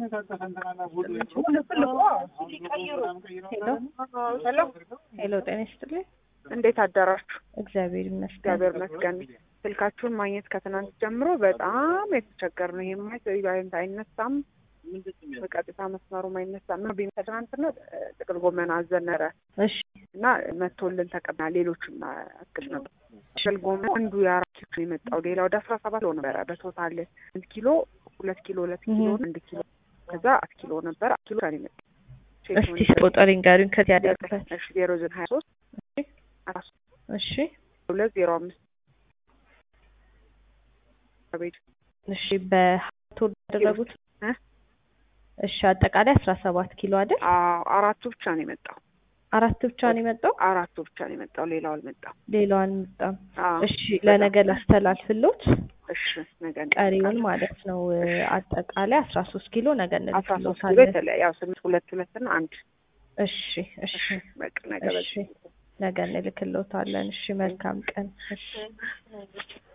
ሄሎ ሄሎ ጤና ይስጥልኝ። እንዴት አደራችሁ? እግዚአብሔር ይመስገን። እግዚአብሔር ይመስገን። ስልካችሁን ማግኘት ከትናንት ጀምሮ በጣም የተቸገር ነው። ይሄማ ባይንት አይነሳም፣ በቀጥታ መስመሩም አይነሳም። ነው ቢመ ትናንትና ጥቅል ጎመን አዘነረ እሺ እና መቶልን ተቀብና ሌሎችም አክል ነበር። ጥቅል ጎመን አንዱ የአራት ኪሎ ነው የመጣው። ሌላ ወደ አስራ ሰባት ኪሎ ነበረ በቶታል አንድ ኪሎ ሁለት ኪሎ ሁለት ኪሎ አንድ ኪሎ ከዛ አት ኪሎ ነበር አት ኪሎ ነው የመጣው። እስቲ ቁጥር ንገሩኝ። ከዚህ ያደርጉበት እሺ ዜሮ ዘጠኝ ሀያ ሶስት አራት እሺ ሁለት ዜሮ አምስት ቤት እሺ በሀቶ ያደረጉት እ? እሺ አጠቃላይ አስራ ሰባት ኪሎ አይደል? አዎ አራቱ ብቻ ነው የመጣው። አራት ብቻ ነው የመጣው፣ አራቱ ብቻ ነው የመጣው። ሌላው አልመጣም። ሌላው አልመጣም። አዎ እሺ ለነገ ላስተላልፍሎት እሺ ነገ ቀሪውን ማለት ነው አጠቃላይ አስራ ሶስት ኪሎ ነገ አስራ ሶስት ኪሎ እንልክሎታለን። የተለያየ ያው ስምንት ሁለት ሁለት እና አንድ እሺ እሺ እሺ በቃ ነገ እሺ ነገ እንልክሎታለን። እሺ መልካም ቀን። እሺ